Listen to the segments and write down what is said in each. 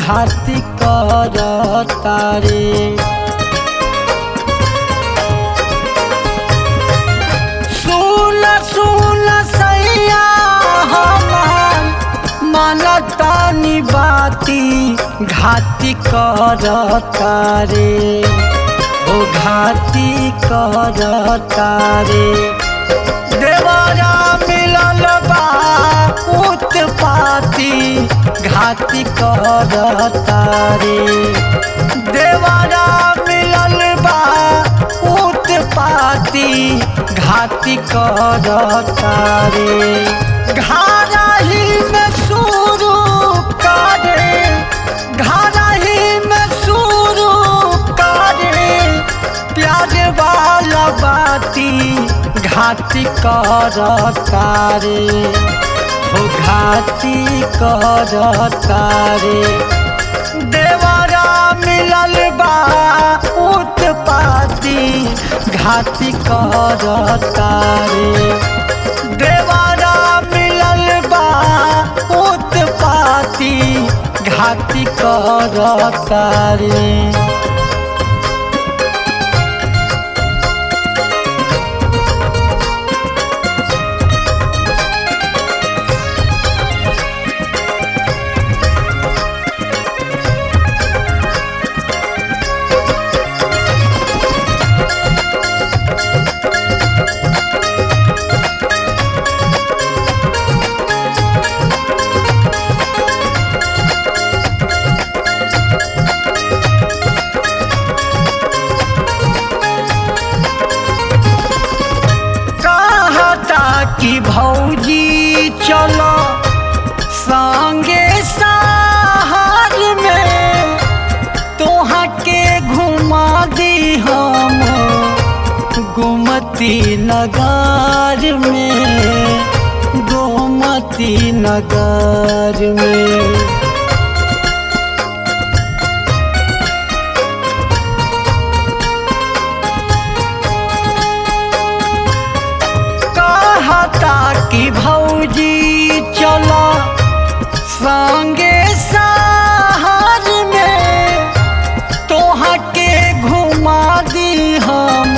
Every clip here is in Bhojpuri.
घाती कर तारे सुन सुन सैया हमार मनतानी बाती घाती कर तारे ओ घाती कर तारे देवारा मिलल बा उत्पाती घाती कर तारे देवारा मिलल बा उत्पाती घाती कर तारे घाराही में शुरू करे घाराही में शुरू करे प्यार वाला बाती घाती कर तारे हो घाती कर तारे देवारा मिलल बा उत्पाती घाती कर तारे देवारा मिलल बा उत्पाती घाती कर तारे कहता कि भौजी चलो संगे सहार में तोहा के घुमा दी हम गोमती नगर में गोमती नगर में कहता कि भौजी चलो संगे सहार में तोहा के घुमा दी हम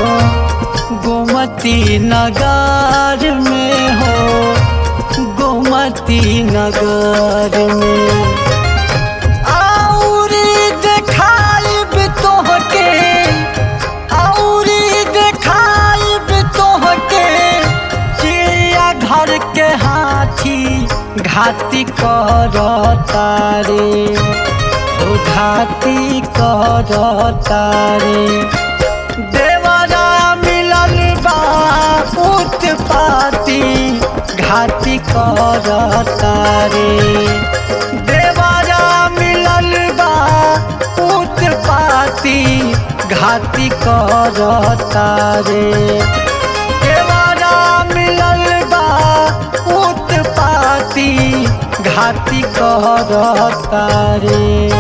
गोमती नगर में हो गोमती नगर में और देखाइब तोहके और देखाइब तोहके चिड़िया घर के हाथी घाती कर तारे ओ घाती कर तारे देवरा मिलल बा उत्पाती घाती कर तारे देवरा मिलल बा उत्पाती घाती कर तारे देवरा मिलल बा उत्पाती घाती कर तारे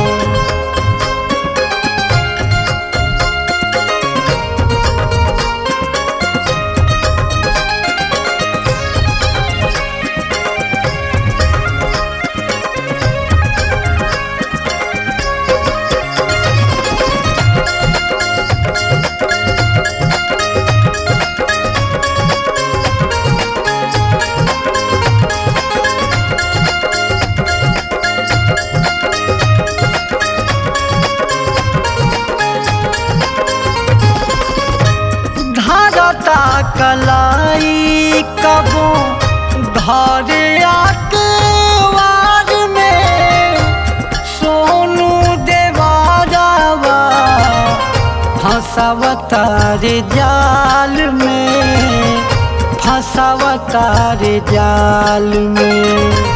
धरता कलाई कबो धरे आके वार में सोनू देवारावा फंसवतार जाल में फंसवतार जाल में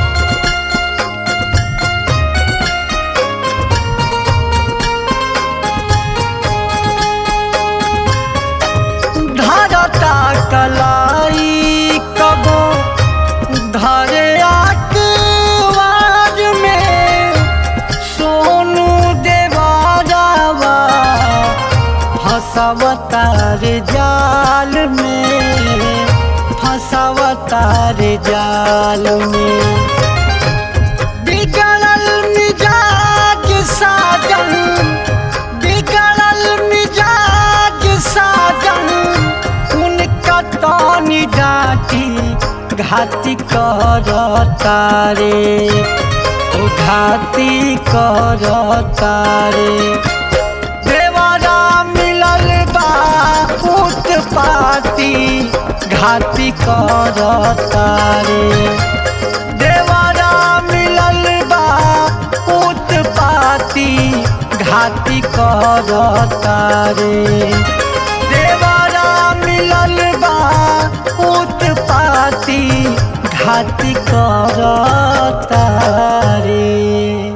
धरता कलाई कबो धरे आके वार में सोनू देवारावा फंसवतार जाल में फंसवतार जाल में बिगड़ल मिजाज घाती करता रे ओ घाती करता रे देवारा मिलल बा उत्पाती घाती करता रे देवारा मिलल बा उत्पाती घाती करता रे देवारा मिलल बा उत्पाती घाती करता रे